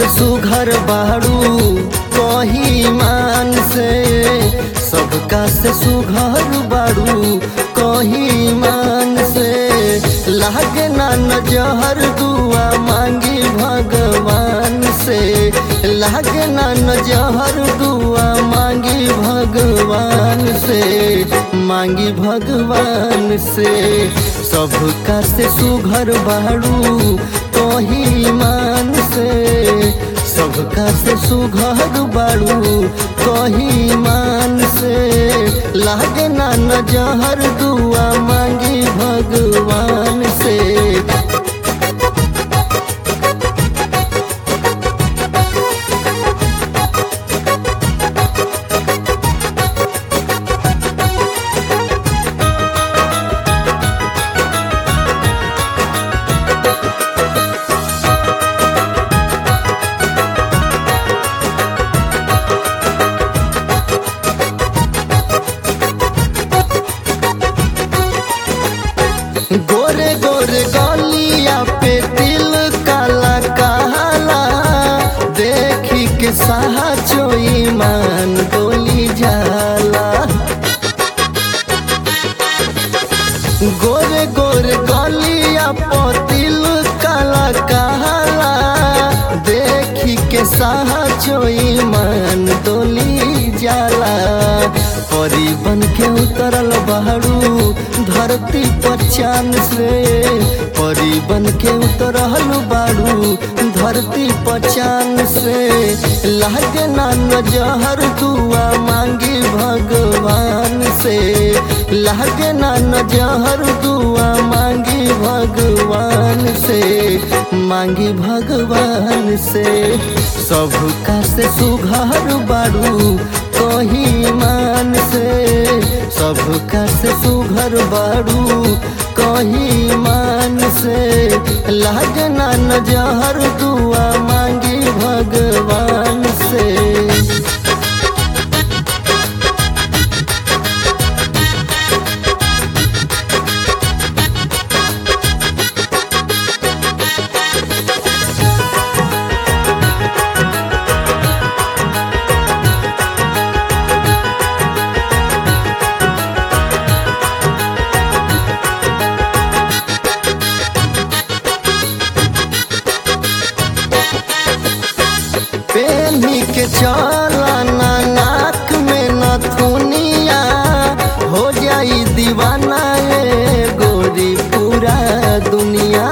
से सुघर बाड़ू कही मान से सबका से सुघर बाड़ू कही मान से लागे ना नजहर दुआ मांगी भगवान से लागे ना नजहर दुआ मांगी भगवान से मांगी भगवान से सबका से सुघर बाड़ू कही मान से सबका से सुघर बाड़ू कही मान से लागे ना नजहर दुआ मांगी भगवान से गोरे गोरे गलिया पे तिल काला काला देखी के साहा चोई मान डोली जाला गोरे गोरे गलिया पे तिल काला काला देखी के साहा चोई मान डोली जाला परी बन के उतरल बहरू धरती पर चांद से परी बन के उतरल बाड़ू धरती पर चांद से लागे ना नजहर दुआ मांगी भगवान से लागे ना नजहर दुआ मांगी भगवान से मांगी भगवान से सबका से सुघर बाड़ू कही मान से सबका से सुघर बाड़ू कही मान से लागना नजहर दुआ मांगी भगवान से पेनी के चलना नाक में नथुनिया हो जाई दीवाना ये गोरी पूरा दुनिया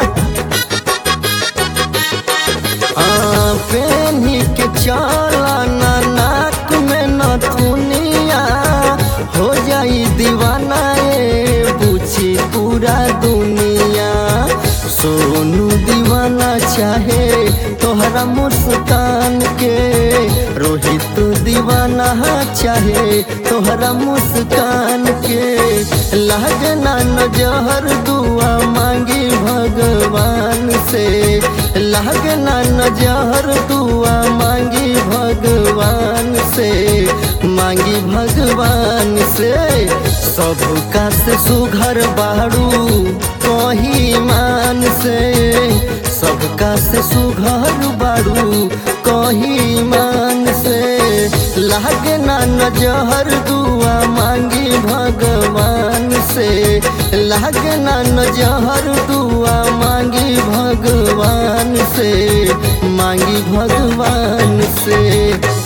हाँ, पेनी के चलना नाक में नथुनिया हो जाई दीवाना ये पूछी पूरा दुनिया सोनू दीवाना चाहे तोहरा मुस्कान के रोहित दीवाना चाहे तोहरा मुस्कान के लागना नजहर दुआ मांगी भगवान से लागना नजहर दुआ मांगी भगवान से मांगी भगवान से सबका से सुघर बाड़ू कही मान से सबका से सुघर बाड़ू कही मान से लागना नजहर दुआ मांगी भगवान से लागना नजहर दुआ मांगी भगवान से मांगी भगवान से